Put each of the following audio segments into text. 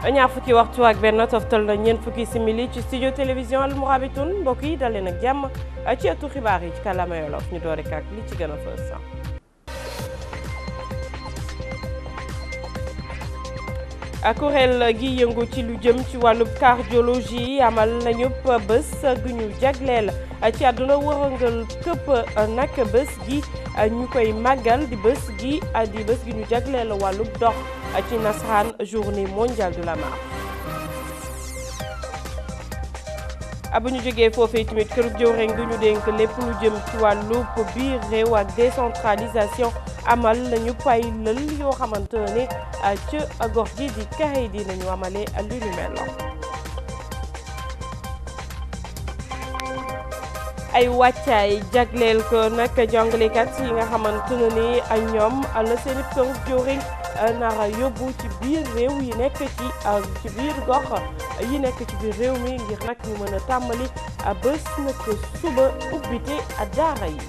ñaar fukki waxtu ak benn toftal na ñeent fukki simili ci studio télévision Al Mourabitoun mbokk yi dalee nag jàmm ci ëttu xibaar yi ci kàllaama Wolof ñu doore ak li ci gën a fës kuréel gi yëngu ci lu jëm ci wàllub cardiologie amal nañu bés gu ñu jagleel ci àdduna wërëngal këpp nag bés gi ñu koy màggal di bés gi di bés gi ñu jagleel wàllub dox ci nasaraan journée mondiale de la marche bu ñu jógee foofee tamit kërug jëwriñ gi ñu dénk lépp lu jëm ci wàllub biir réew ak décentralisation amal nañu pay lël yoo xamante ne ca gox gi di kaxey di nañu amale lu ñu mel ay wàccaay jagleel ko nag jàngalekat yi nga xamante ne ni ñoom la seen kërug jëwriñ nara yóbbu ci biir réew yi nekk ci ci biir gox yi nekk ci biir réew mi ngir nag ñu mën a tàmbali bés nag suba ubbite daara yi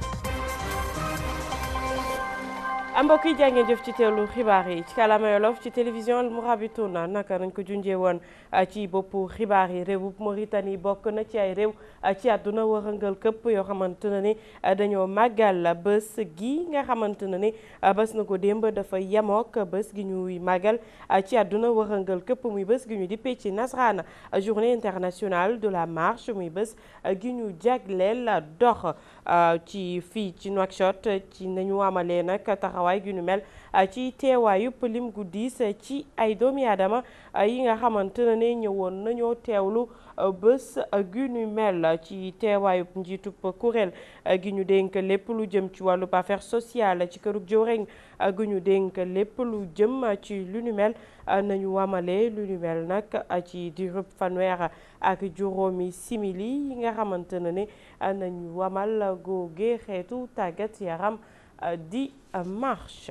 mbokk yi jaa ngeen jëf ci teewlu xibaar yi ci kàllaama Wolof ci télévision Al Mourabitoun naka nañ ko junjee woon ci boppu xibaar yi réewub Mauritanie bokk na ci ay réew ci àdduna wërëngal këpp yoo xamante ne ni dañoo màggal bés gi nga xamante ne ni bés na ko démb dafa yemook bés gi ñuy màggal ci àdduna wërëngal këpp muy bés gi ñu dippee ci nasaraan journée internationale de la marche muy bés gi ñu jagleel dox ci fii ci Nouakchott ci nañu amalee nag taxawaay gi ñu mel ci teewaayu lim gu diis ci ay doomi aadama yi nga xamante ne ñëwoon nañoo teewlu bés gi ñu mel ci teewaayu njiitub kuréel gi ñu dénk lépp lu jëm ci wàllub affaire sociale ci kërug jëwriñ gi ñu dénk lépp lu jëm ci lu ñu mel nañu wamale lu ñu mel nag ci diirub fanweer ak juróomi simili yi nga xamante ne ne nañu wamal googe xeetu tàggat yaram di marche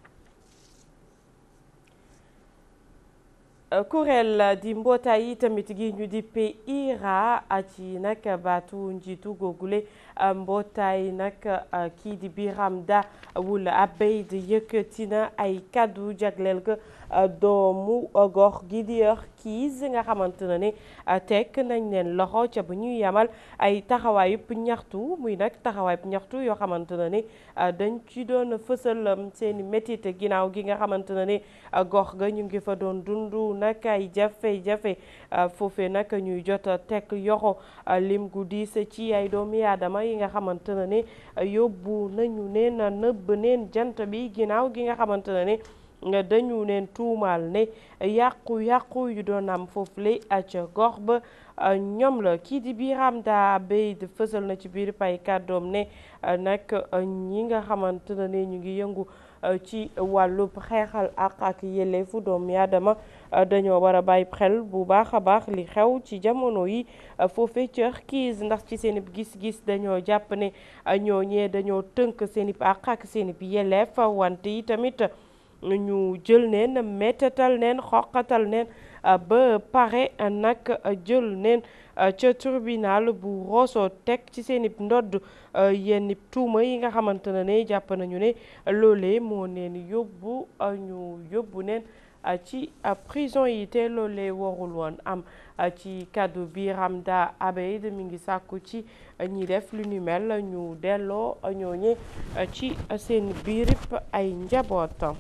kuréel di mbootaay yi tamit gi ñu dippee IRA ci nag baatu njiitu googule mbootaay nag kii di Biram Da Wul Abeid yëkkati na ay kàddu jagleel ko doomu gox gi di kiis nga xamante ne ne tekk nañ leen loxo ca bu ñuy yamal ay taxawaayub ñaxtu muy nag taxawaayub ñaxtu yoo xamante ne ne dañ ci doon fësal seeni métit ginnaaw gi nga xamante ne ne gox ga ñu ngi fa doon dundu nag ay jafe-jafe foofee nag ñuy jot tekk yoxo lim gu diis ci ay doomi aadama yi nga xamante ne ne yóbbu nañu neen nëbb neen jant bi ginnaaw gi nga xamante ne ne nga dañu neen tuumaal ne yàqu-yàqu yu doon am foofu lay ca gox ba ñoom la kii di Biram Da Abeid fësal na ci biir pay kàddoom ne nag ñi nga xamante ne ñu ngi yëngu ci wàllub xeexal ak ak yelleefu doomu aadama dañoo war a bàyyi xel bu baax a baax li xew ci jamono yi foofee ca kiis ndax ci seen gis-gis dañoo jàpp ne ñooñee dañoo tënk seen i ak ak seen i yelleef wante yi tamit ñu jël neen méttatal neen xoqatal neen ba pare nag jël neen ca tribunal bu Rosso teg ci seen i ndodd yenn tuuma yi nga xamante ne ne jàpp nañu ne loolee moo neen yóbbu ñu yóbbu neen ci prison yi te loolee warul woon am ci kàddu Biram Da Abeid mi ngi sàkku ci ñi def lu ñu mel ñu delloo ñooñe ci seen biirip ay njaboot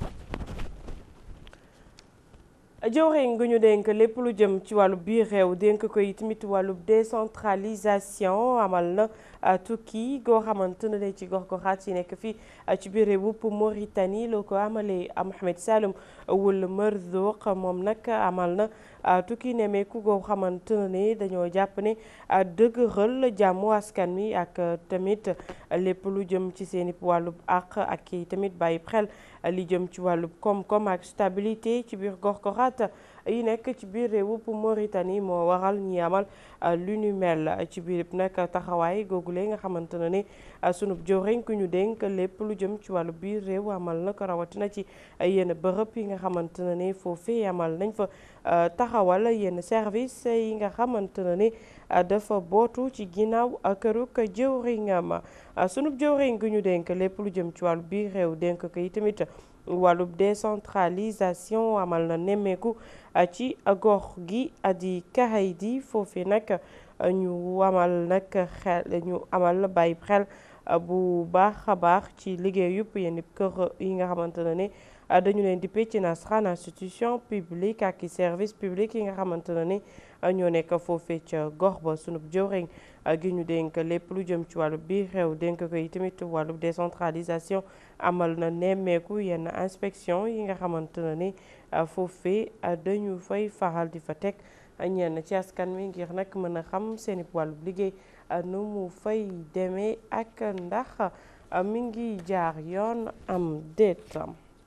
jëwriñ gu ñu dénk lépp lu jëm ci wàllu biir réew dénk ko tamit wàllu décentralisation amal na tukki goo xamante ne ci gox goxaat yi nekk fii ci biir réew bu Mauritanie loo ko amalee Mohamed Saloum Wul Merzouk moom nag amal na tukki nemeeku goo xamante ne dañoo jàpp ne dëgëral jàmmu askan mi ak tamit lépp lu jëm ci seen i wàllub àq ak i tamit bàyyi xel li jëm ci wàllub koom-koom ak stabilité ci biir gox goxaat yi nekk ci biir réewu Mauritanie moo waral ñi amal lu ñu mel ci biir nag taxawaay googule nga xamante ne ni sunub jëwriñ ku ñu dénk lépp lu jëm ci wàllu biir réew amal na ko rawatina ci yenn bërëb yi nga xamante ne ni foofee amal nañ fa taxawal yenn service yi nga xamante ne ni dafa bootu ci ginnaaw këruk jëwriñam sunub jëwriñ gu ñu dénk lépp lu jëm ci wàllu biir réew dénk ko yi tamit wàllub décentralisation amal na nemmeeku ci gox gi di Kaheydi foofu nag ñu amal nag xel ñu amal bàyyi xel bu baax a baax ci liggéey yëpp yenn kër yi nga xamante ne ni dañu leen di ci nasaraan institution publique ak i service public yi nga xamante ne ni ñoo nekk foofee ca gox ba sunub jëwriñ gi ñu dénk lépp lu jëm ci wàllu biir réew dénk ko yi tamit wàllu décentralisation amal na nemmeeku yenn inspection yi nga xamante ne ni foofee dañu fay faral di fa teg ñenn ci askan wi ngir nag mën a xam seeni wàllu liggéey nu mu fay demee ak ndax mi ngi jaar yoon am déet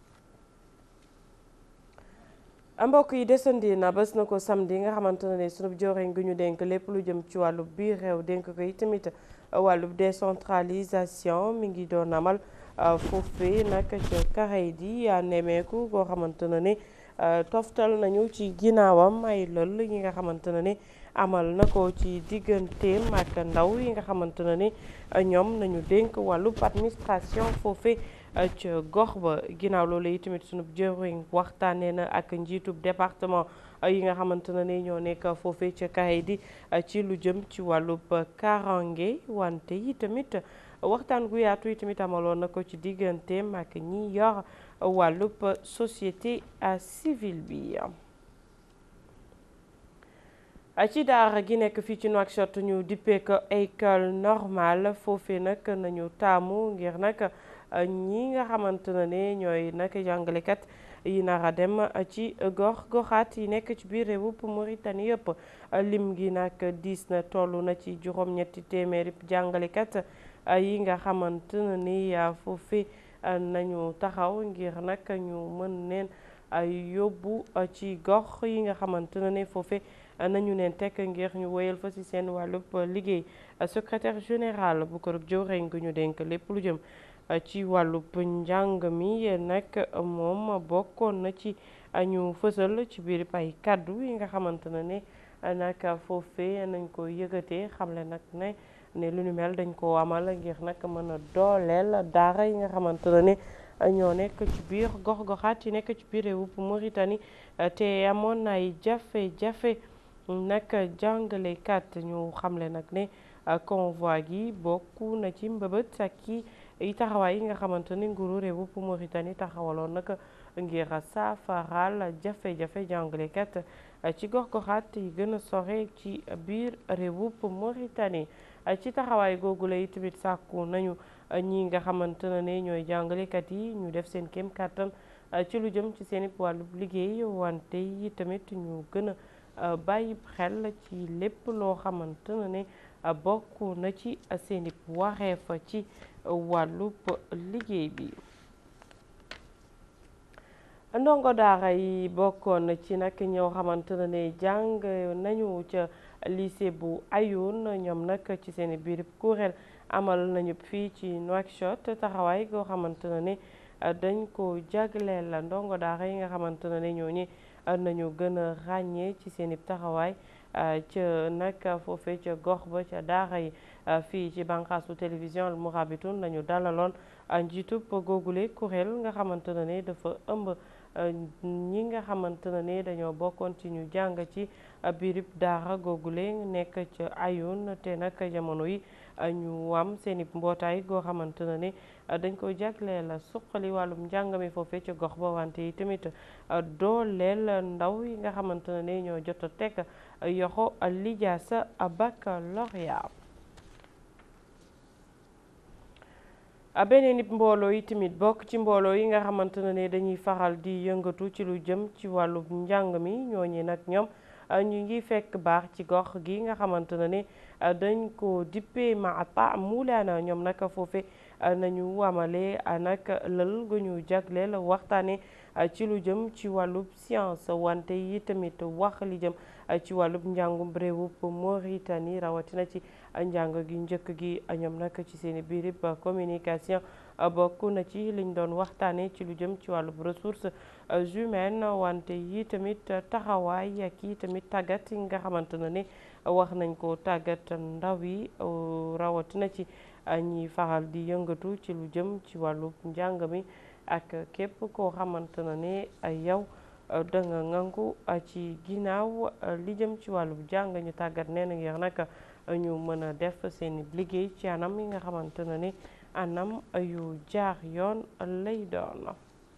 mbokk yi desandi na bés na ko samedi nga xamante ne sunu joriñ gi ñu dénk lépp lu jëm ci wàllu biir réew dénk ko yi tamit wàllu décentralisation mi ngi doon amal foofee nag ca Kaheydi nemeeku koo xamante ne ni toftal nañu ci ginnaawam ay lël yi nga xamante ne ni amal na ko ci digganteem ak ndaw yi nga xamante ne ni ñoom nañu dénk wàllu administration foofee ca gox ba ginnaaw loolu yi tamit sunu jëriñ waxtaanee na ak njiitub département yi nga xamante ne ni ñoo nekk foofee ca Kaheydi ci lu jëm ci wàllub karange wante yi tamit waxtaan gu yaatu yi tamit amaloon na ko ci digganteem ak ñi yor wàllub société civile bi ci daara gi nekk fii ci Nouakchott ñu dippee ko école normale foofee nag nañu taamu ngir nag ñi nga xamante ne ne ñooy nag jàngalekat yi nar a dem ci gox goxaat yi nekk ci biir réewum Mauritanie yëpp lim gi nag diis na toll na ci juróom-ñetti téeméeri jàngalekat yi nga xamante ne ni foofee nañu taxaw ngir nag ñu mën leen yóbbu ci gox yi nga xamante ne ne foofee nañu leen tekk ngir ñu woyal fa ci seen wàllub liggéey secrétaire général bu ko jëwriñ gu ñu dénk lépp lu jëm ci wàllub njàng mi nag moom bokkoon na ci ñu fësal ci biir ay kàddu yi nga xamante ne ne nag foofee nañ ko yëgatee xamle nag ne ne lu ñu mel dañ ko amal ngir nag mën a dooleel daara yi nga xamante ne ne ñoo nekk ci biir gox-goxaat yi nekk ci biir réewum Mauritanie te amoon ay jafe-jafe nag jàngalekat ñu xamle nag ne convoi gi bokk na ci mbëbët ak i taxawaay yi nga xamante ni nguuru réewum Mauritanie taxawaloon nag ngir saafaral jafe-jafe jàngalekat ci gox-goxaat yi gën a sore ci biir réewum Mauritanie ci taxawaay googu la tamit sàkku nañu ñi nga xamante ne ñooy jàngalekat yi ñu def seen kéem kàttan ci lu jëm ci seen wàllu liggéey wante yi tamit ñu gën a bàyyi xel ci lépp loo xamante ne bokk na ci seen wareef ci wàllub liggéey bi ndongo daara yi bokkoon ci nag ñoo xamante ne jàng nañu ca lycée bu Ayoun ñoom nag ci seen biir kuréel amal nañu fii ci Nouakchott taxawaay goo xamante ne dañ ko jagleel la ndongo daara yi nga xamante ne ñooñu nañu gën a ràññee ci seen taxawaay ca nag foofee ca gox ba ca daara yi fii ci bànqaasu télévision Al Mourabitoun lañu dalaloon njiitub googule kuréel nga xamante ne dafa ëmb ñi nga xamante ne dañoo bokkoon ci ñu jàng ci biirib daara googule nekk ca Ayoun te nag jamono yi ñu am seeni mbootaay goo xamante ne dañ ko jagleel suqali wàllum njàng mi foofee ca gox ba wante yi tamit dooleel ndaw yi nga xamante ne ñoo jot a teg yoxo lijaasa baccalauréat beneen nit mbooloo yi tamit bokk ci mbooloo yi nga xamante ne dañuy faral di yëngatu ci lu jëm ci wàllu njàng mi ñooñi nag ñoom ñu ngi fekk baax ci gox gi nga xamante ne dañ ko dippee Maata Moulana ñoom nag foofe nañu amale nag lël gu ñu jagleel waxtaane ci lu jëm ci wàllub science wante yi tamit wax li jëm ci wàllub njàngum réewub Mauritanie rawatina ci njàng gi njëkk gi ñoom nag ci seen biirib communication bokk na ci liñ doon waxtaane ci lu jëm ci wàllub ressources humaines wante yi tamit taxawaay ak yi tamit tàggat yi nga xamante ne ni wax nañ ko tàggat ndaw yi rawatina ci ñi faral di yëngatu ci lu jëm ci wàllu njàng mi ak képp koo xamante ne ne yow da nga ngangu ci ginnaaw li jëm ci wàllu jàng ñu tàggat neen ngir nag ñu mën a def seen liggéey ci anam yi nga xamante ne ni anam yu jaar yoon lay doon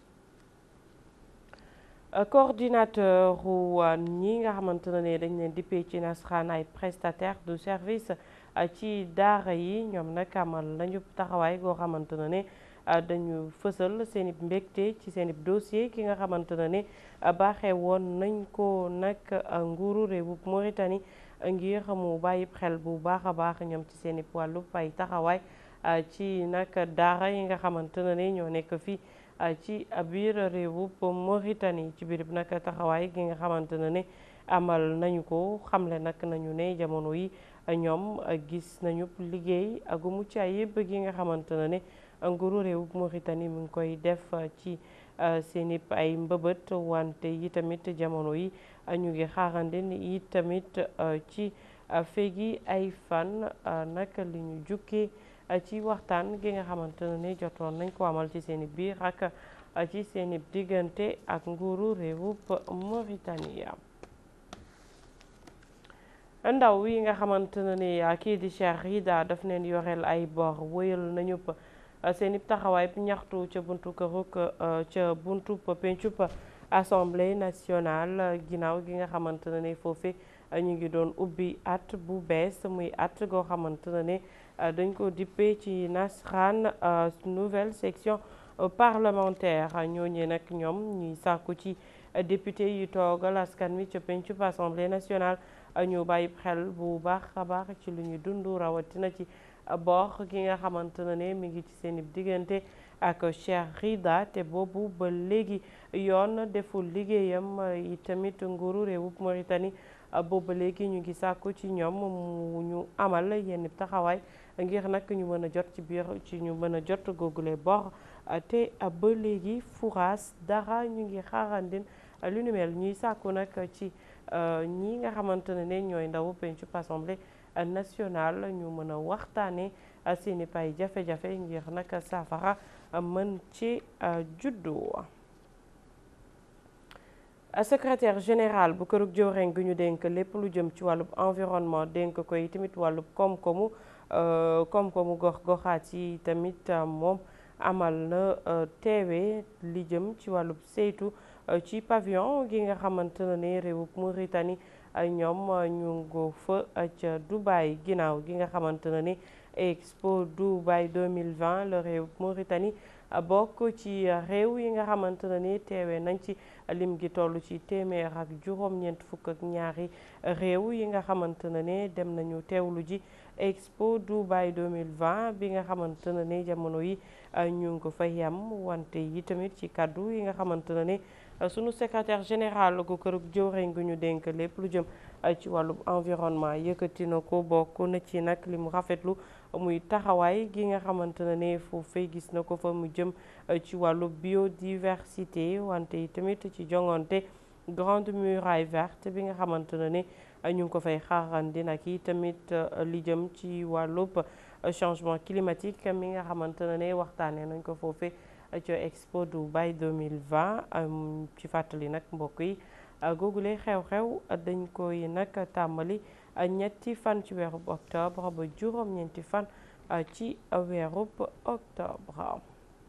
coordinateur wu ñi nga xamante ne ni dañ leen dippee ci nasaraan ay prestataire de service ci daara yi ñoom nag amal nañu taxawaay goo xamante ne ni dañu fësal seen i mbégte ci seen i dossier ki nga xamante ne ni baaxee woon nañ ko nag nguuru réewu Mauritanie ngir mu bàyyi xel bu baax a baax ñoom ci seen i wàllu ay taxawaay ci nag daara yi nga xamante ne ni ñoo nekk fii ci biir réewu Mauritanie ci biir nag taxawaay gi nga xamante ne ni amal nañu ko xamle nag nañu ne jamono yi ñoom gis nañu liggéey gu mucc ayib gi nga xamante ne ni nguuru réewu Mauritanie mu ngi koy def ci seen i ay mbëbët wante yi tamit jamono yi ñu ngi xaarande ni yi tamit ci feegi ay fan nag li ñu jukkee ci waxtaan gi nga xamante ne ni jotoon nañ ko amal ci seen i biir ak ci seen i diggante ak nguuru réewu Mauritanie ndaw yi nga xamante ne ni kii di Cheikh Rida daf leen yoreel ay bor wëyal nañu seen i taxawaay ñaxtu ca buntu këruk ca buntu pencub assemblée nationale ginnaaw gi nga xamante ne ni foofu ñu ngi doon ubbi at bu bees muy at goo xamante ne ni dañ ko dippee ci nasran nouvelle section parlementaire ñooñee nag ñoom ñuy sàkku ci député yi toogal askan wi ca pencub assemblée nationale ñu bàyyi xel bu baax a baax ci lu ñu dund rawatina ci bor gi nga xamante ne ne mi ngi ci seen diggante ak Cheikh Rida te boobu ba léegi yoon deful liggéeyam yi tamit nguuru réewub Mauritanie boobu ba léegi ñu ngi sàkku ci ñoom mu ñu amal yenn taxawaay ngir nag ñu mën a jot ci biir ci ñu mën a jot googule bor te ba léegi furaas dara ñu ngi xaarandin lu ni mel ñuy sàkku nag ci ñi nga xamante ne ne ñooy ndawu pencu assemblée nationale ñu mën a waxtaane seeni pay jafe-jafe ngir nag saafara mën ci juddu secrétaire général bu kërug jëwriñ gi ñu dénk lépp lu jëm ci wàllub environnement dénk koy tamit wàllub koom-koomu koom-koomu gox-goxaat yi tamit moom amal na teewe li jëm ci wàllub saytu ci pavillon gi nga xamante ne ne réewub Mauritanie ñoom ñu ngi fa ca Dubaï ginnaaw gi nga xamante ne ni Expo Dubaï 2020 la réewub Mauritanie bokk ci réew yi nga xamante ne ni teewe nañ ci lim gi toll ci téeméer ak juróom-ñeent fukk ak ñaari réew yi nga xamante ne ne dem nañu teewlu ji Expo Dubaï 2020 bi nga xamante ne ni jamono yi ñu ngi ko fa yam wante yi tamit ci kaddu yi nga xamante ne ni sunu secrétaire général gu kërug jëwriñ gu ñu dénk lépp lu jëm ci wàllu environnement yëkkati na ko bokk na ci nag li mu rafetlu muy taxawaay gi nga xamante ne ne foofee gis na ko fa mu jëm ci wàllu biodiversité wante yi tamit ci jongante grande muraille verte bi nga xamante ne ne ñu ngi ko fay xaarandi nag yi tamit li jëm ci wàllub changement climatique mi nga xamante ne ne waxtaanee nañ ko foofee ci Expo Dubaï 2020 ci fàttali nag mbokk yi googule xew-xew dañ koy nag tàmbali ñetti fan ci weerub octobre ba juróom-ñeenti fan ci weerub octobre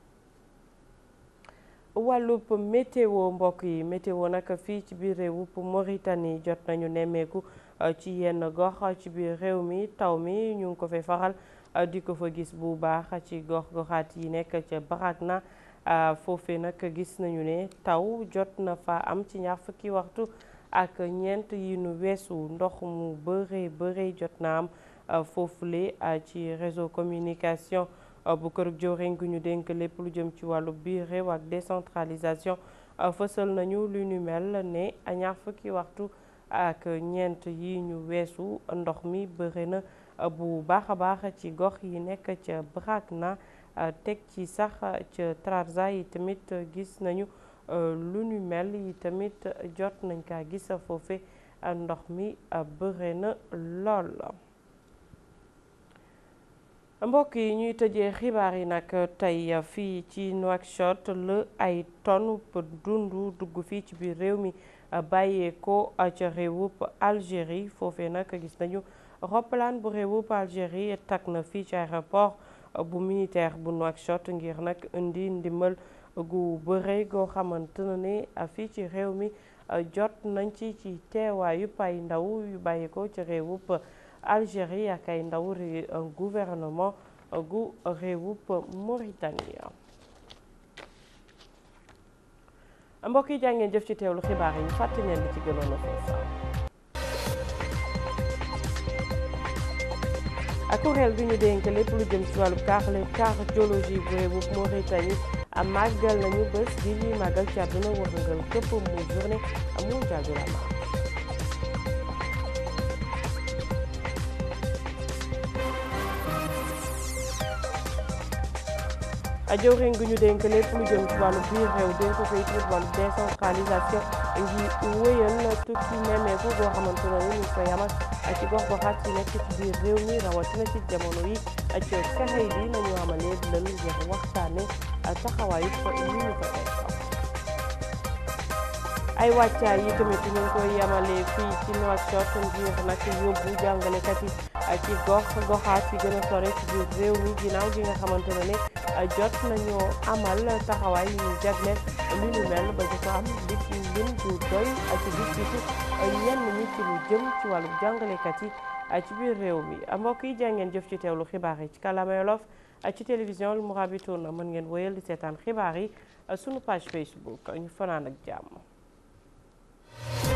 wàllub météo mbokk yi météo nag fii ci biir réewub Mauritanie jot nañu nemmeeku ci yenn gox ci biir réew mi taw mi ñu ngi ko fay faral di ko fa gis bu baax ci gox-goxaat yi nekk ca Barakna foofee nag gis nañu ne taw jot na fa am ci ñaar fukki waxtu ak ñeent yi nu weesu ndox mu bëree bëree jot na am foofule ci réseau communication bu kërug jëwriñ gu ñu dénk lépp lu jëm ci wàllu biir réew ak décentralisation fësal nañu lu ñu mel ne ñaar fukki waxtu ak ñeent yi ñu weesu ndox mi bëri na bu baax a baax ci gox yi nekk ca Brakna teg ci sax ca Trarza yi tamit gis nañu lu ñu mel yi tamit jot nañ kaa gis foofe ndox mi bëri na lool mbokk yi ñuy tëjee xibaar yi nag tey fii ci Nouakchott la ay tonne dundu dugg fii ci biir réew mi bàyyeekoo ca réewub Algérie foofee nag gis nañu roppalaan bu réewub Algérie takk na fii ci aéroport bu militaire bu Nouakchott ngir nag indi ndimbal gu bëre goo xamante ne fii ci réew mi jot nañ ci ci teewaayu ay ndaw yu bàyyeekoo ca réewub Algérie ak ay ndaw gouvernement gu réewub Mauritanie mbokk yi jàngeen jëf ci teewlu xibaar yi ñu fàttali leen li ci gënoon a fës ak kuréel bi ñu dénk lépp lu jëm ci wàllu cardiologie bu réewub Mauritanie màggal nañu bés bi ñuy màggal ci àdduna wërngal képp mu journée mondiale de la marche jëwriñ gi ñu dénk lépp lu jëm ci wàllu biir réew dénk ko it wàllu décentralisation ngi wéyal tukki nemmeeku goo xamante ne ñu koy amal ci gox goxaat yi nekk ci biir réew mi rawatina ci jamono yi ci fexe bi nañu amalee lël ngir waxtaane taxawaayu li ñu ko teg ay wàccaay yi tamit ñu ngi koy yamalee fii ci Nouakchott ngir nag yóbbu jàngalekat yi ci gox goxaat yi gën a sore ci biir réew mi ginnaaw gi nga xamante ne ne jot nañoo amal taxawaay yu ñu jagleel li ñu mel ba di ko am lit lim du doy ci gis-gisu ñenn ñi ci lu jëm ci wàllu jàngalekat yi ci biir réew mi mbokk yi jàngeen jëf ci teewlu xibaar yi ci kàllaama Wolof ci télévision Al Mourabitoun mën ngeen wéyal di seetaan xibaar yi sunu page Facebook ñu fanaan ak jàmm